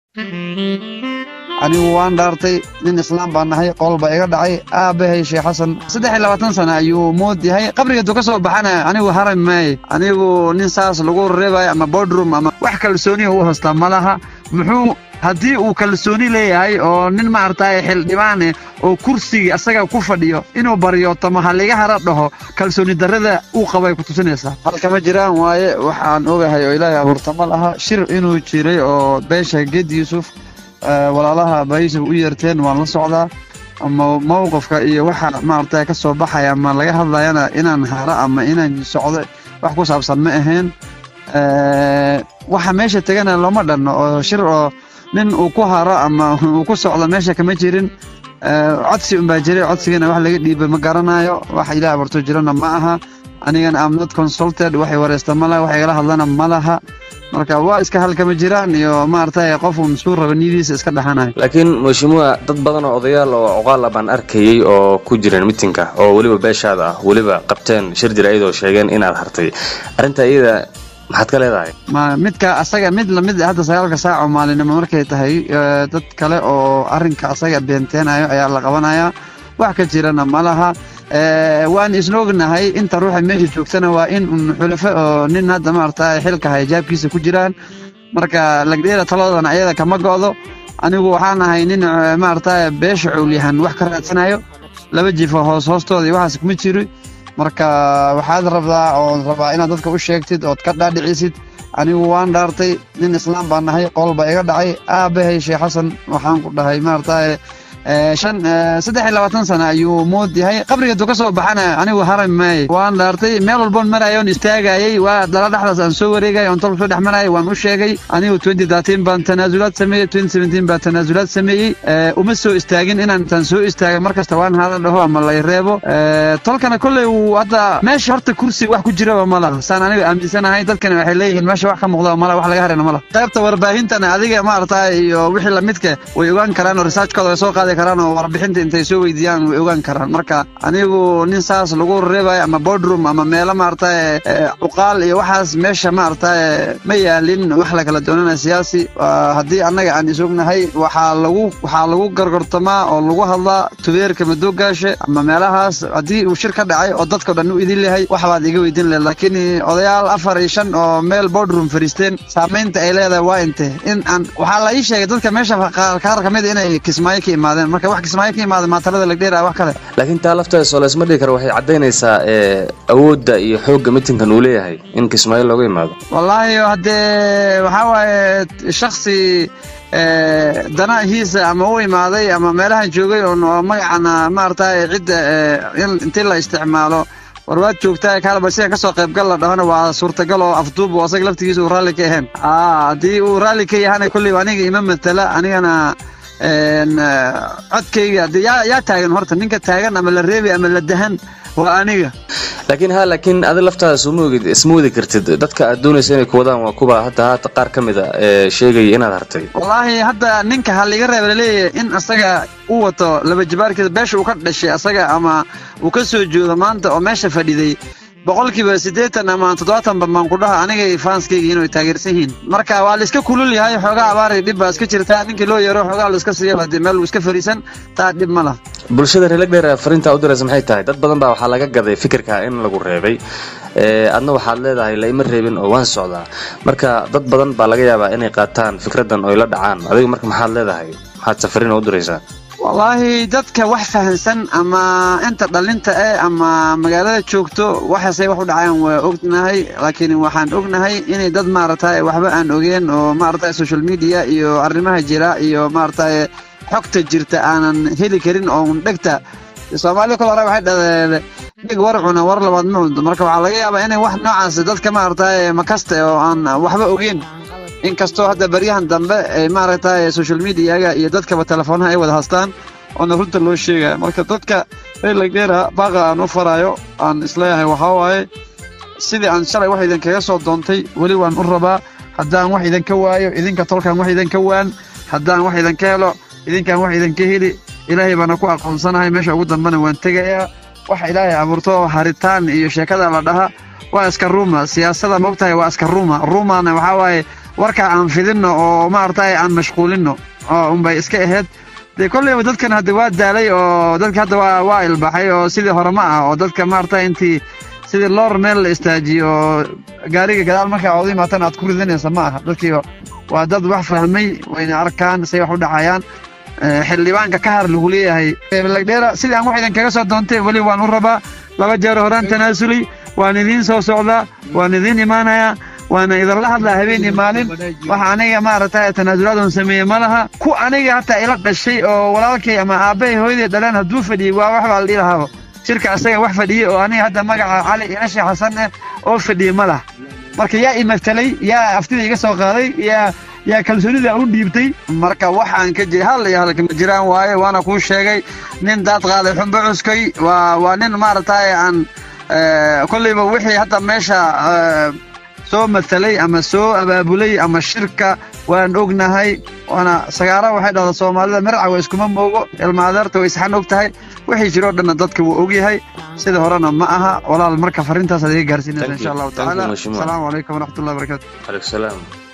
anigu waan dhaartay nin islaam baan nahay qool baa iga dhacay aabbahay sheekh xasan saddex iyo labaatan sana ayuu mood yahay qabrigeedu ka soo baxana anigu haram maaye anigu nin saas lagu reebayo ama bodrum ama wax kalsooniya u haystaa ma laha muxuu haddii uu kalsooni leeyahay oo nin maaragtay xildhibaane oo kursigii asaga ku fadhiyo inuu baryo tama haliga hara dhaho kalsooni darrada uu qabay ku tusinaysaa halkama jiraan waaye waxaan ogahay oo ilaahay abuurta ma laha shir inuu jiray oo beesha geed yuusuf walaalaha baayisuf u yeerteen waan la socdaa ama mowqifka iyo waxa maaragtay ka soo baxaya ama laga hadlayana inaan haro ama inaan socdo wax ku saabsan ma ahayn waxa meesha tegana looma dhanno oo shir oo nin uu ku haro ama uu ku socdo meesha kama jirin codsi unbaa jiray codsigana wax laga dhiibay ma garanayo wax ilaah abuurto jirana ma aha anigana am not consulted waxay wareysta ma laha wax igala hadlana ma laha marka waa iska halkama jiraan iyo maaragtay qof uu masuul raba niyadiisa iska dhaxanayo laakiin mhashimuwa dad badan oo odayaal oo cuqaal ah baan arkayey oo ku jireen mitinka oo weliba beeshaada ah weliba qabteen shir jira iyadoo sheegeen inaad hartay arrinta iyada maxaad ka leedahay ma midka asaga mid lamid hadda sagaalka saac oo maalinimo markay tahay dad kale oo arrinka asaga beenteenayo ayaa la qabanayaa wax ka jirana ma laha waan isna ognahay inta ruuxa meesha joogtana waa in un xulafo oo nin hadda maaragtay xilka haya jaabkiisa ku jiraan marka lagdheera taladana ayada kama go'do anigu waxaan ahay nin maaragtay beesha cuulyahan wax ka raadsanayo laba jifo hoos hoostooda iyo waxaas kuma jiri marka waxaad rabdaa ood rabaa inaad dadka u sheegtid ood ka dhaadhicisid anigu waan dhaartay nin islaam baan nahay qool baa iga dhacay aabbahay sheekh xasan waxaan ku dhahay maaragtay shan saddex iyo labaatan sana ayuu mood yahay qabrigeedu ka soo baxana anigu haram maaye waan dhaartay meel walboon maraayo on istaagayey waa dala dhexdaas aan soo wareegay on tolka soo dhex marayay waan u sheegay anigu twenty thirteen baan tanaasulaad sameeyey twenty seventeen baan tanaasulaad sameeyey uma soo istaagin inaan intaan soo istaagay mar kasta waan hada dhaho ama lay reebo tolkana kolley uu hadda meesha horta kursi wax ku jiraba ma laha saan aniga aaminsanahay dadkana waxay leeyihiin meesha wax ka muuqda ma laha wax laga harayna ma laha qaybta warbaahintana adiga maaragtay iyo wixii lamidka way ogaan karaan oo researchkooda way soo qaadi karaan oo warbixinta intay soo weydiiyaan way ogaan karaan marka anigu nin saas lagu reebayo ama bodrum ama meelo maaragtay cuqaal iyo waxaas meesha maaragtay ma yaalin wax la kala doonana siyaasi haddii annaga aan isognahay waxaa lagu waxaa lagu gargortamaa oo lagu hadlaa tubeerka madoogaashe ama meelahaas haddii uu shir ka dhacay oo dadkao dhan u idin lehay wax baad iga weydiin lehed laakiin odayaal afar iyo shan oo meel bodrum fariisteen saamaynta ay leedahay waa inte in aan waxaa la ii sheegay dadka meesha qaar ka mid inay kismaayo ka imaadeen marka wax kismaayo ka imaada maatalada lagdheera wax kale laakiin taa lafteeda soo laysma dhigi karo waxay caddaynaysaa awoodda iyo xoogga mitinkan uu leeyahay in kismaayo looga imaado wallaahi haddee waxaa waaye shaksi danahiisa ama u imaaday ama meelahan joogay oon magacana maaragtay cidda intii la isticmaalo war waad joogtaa kaalaba sidan kasoo qaybgal la dhahona waa suurtagal oo afduub oo asaga laftigiisa uu raalli ka ahayn haddii uu raalli ka yahana kolley aniga ima matala anigana codkayga de yaa yaa taagan horta ninka taagan ama la reebay ama la dahan waa aniga laakiin ha laakiin adi laftaada suma ogid isma wadi kartid dadka aad doonaysa inay ku wadaan waa kuwa hadda haata qaar ka mid a ee sheegaya inaad hartay wallaahi hadda ninka ha liga reeba laleeyahay in asaga u wato laba jibaarkiisa beesha uu ka dhashay asaga ama uu ka soo joodo maanta oo meesha fadhiday boqolkiiba siddeetan ama toddobaatan baan ku dhaha anigay faanskayga inay taageersan yihiin marka waa la iska kulul yahay xoogaa abaari dhib baa iska jirta ninkii loo yeero xoogaa la iska siiya dee meel uu iska fariisan taa dhib ma laha bulshada reelagdheer fariintaa u diraysa maxay tahay dad badan baa waxaa laga gaday fikirka in lagu reebay adna waxaad leedahay laima reebin oo waan socdaa marka dad badan baa laga yaabaa inay qaataan fikraddan oo la dhacaan adiga marka maxaad leedahay maxaad safariin u diraysaa wallaahi dadka wax fahansan ama inta dhalinta eh ama magaalada joogto waxaasay wax u dhacaan waa ognahay laakiin waxaan ognahay inay dad maaragtay waxba aan ogeen oo maaragtay social media iyo arrimaha jira iyo maaragtay xogta jirta aanan heli karin oo dhegta soomaalida kol hore waxay dhadeen dheg war cuna war labaad ma cunto marka waxaa laga yaabaa inay wax noocaas dadka maaragtay makaste oo aan waxba ogeen inkastoo hadda baryahan dambe ay maaragtay social mediaga iyo dadkaba teleefoonaha ay wada haystaan oona runta loo sheegaya marka dadka reelagdheera baaqa aan u faraayo aan isleeyahay waxaa waaye sidii aan shalay wax idinkaga soo doontay weli waan u rabaa haddaan wax idinka waayo idinka tolkaan wax idinka waan haddaan wax idinka helo idinkaan wax idinka heli ilaahay baana ku aqoonsanahay meesha ugu dambena waan tegayaa waxa ilaahay abuurto haritaan iyo sheekada la dhaha waa iska ruuma siyaasada maogtahay waa iska ruuma ruumana waxaa waaye warka aan fidinno oo maaragtay aan mashquulinno oo unbay iska ahayd dee kolleyba dadkan hadda waa daalay oo dadka hadda waa waa ilbaxay oo sidii hore ma ah oo dadka maaragtay intii sidii loor meel la istaajiyo oo gaariga gadaal markaa ood imaatan aad ku ridanaysa ma aha dadkii waa dad wax fahmay wayna arkaan say wax u dhacayaan xildhibaanka ka har lagu leeyahay lagdheera sidii aan wax idin kaga soo doontay weli waan u rabaa laba jeer horaan tanaasulay waan idiin soo socdaa waan idiin imaanayaa waana idinla hadlaa habeenii maalin waxa aniga maaragtay tanaasulaadon sameeye ma laha ku aniga hataa ila dhashay oo walaalkay ama aabbahay hooyaday dhaleen hadduu fadhiyey waa wax baa la dhihi lahaaba shirka asaga wax fadhiyey oo aniga hadda magaca cali inashi xasan eh oo fadhiyey ma laha marka yaa imatalay yaa aftida iga soo qaaday yaa yaa kalsoonida u dhiibtay marka waxaan ka jira hal iyo halka ma jiraan waaye waana kuu sheegay nin daad qaaday xumbo cuskay waa waa nin maaragtay aan kolleyba wixii hadda meesha soo matalay ama soo abaabulay ama shirka waan ognahay waana sagaara waxay dhahdaa soomaalida mirca waa iskuma moogo ilma adeerta way isxan og tahay wixii jiroo dhanna dadka wuu ogyahay sida horena ma aha walaal marka fariintaas ad iga gaarsiinaysa insha allahu tacaala asalaamu calaykum waraxmatullahi wabarakatu aleykum salaam